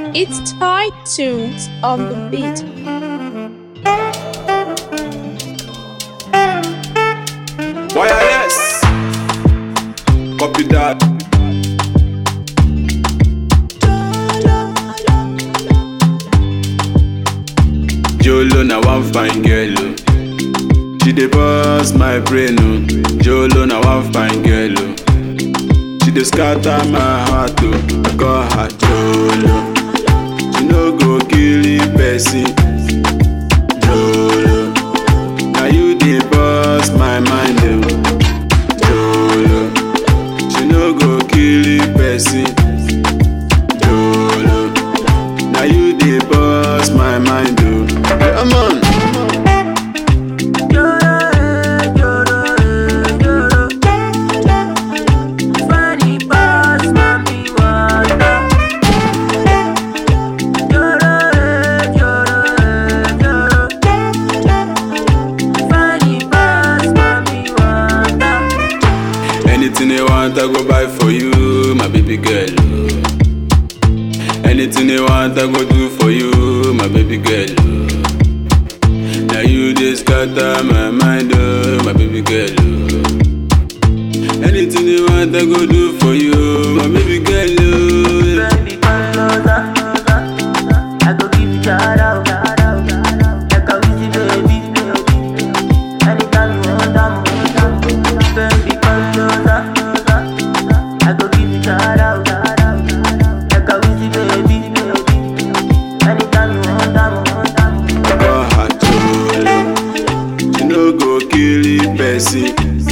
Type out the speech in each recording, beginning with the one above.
It's Thai tunes on the beat. Wireless. Copy that. Jolo na one fine girl. oh. She dey bust my brain. oh. Jolo na one fine girl. oh. She dey scatter my heart. Oh. I call her Jolo. She no go kill the person. Jolo. Now you dey bust my mind. Oh. Jolo. She no go kill the person. Jolo. Now you dey bust my mind. Oh. Come on. Anything you want, I go buy for you, my baby girl. oh. Anything you want, I go do for you, my baby girl. oh. Now you just scatter my mind, oh, my baby girl. oh. Anything you want, I go do for you, my baby girl. oh. Baby, come closer. I go give you shout out. Like a wheezy baby. Anytime you want, I'm Baby, come closer. I go give you shout out. Like a wheezy baby. Anytime you want, I'm Call her Jolo. She no go kill the person.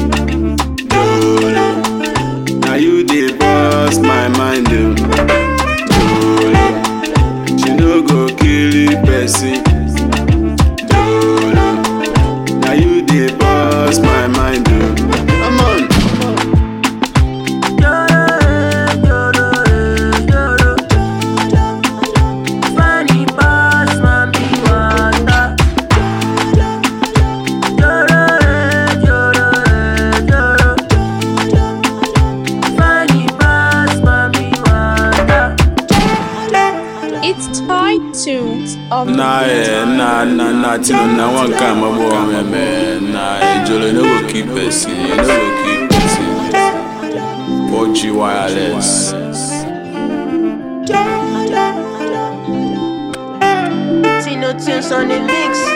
Jolo. Now you dey bust my mind. Oh. Jolo. She no go kill the person. Jolo. Now you dey bust my mind. Oh. Come on. Funny pass, mommy, water. Joro, joro, joro. Funny pass, mommy, water. It's Thai tunes on the Nah, beat. eh, nah, nah, nah, till na one kind of boy, man, man. Nah, eh, Jolo, you no go keep person, you no go keep person. 4G wireless. See no tunes on the mix.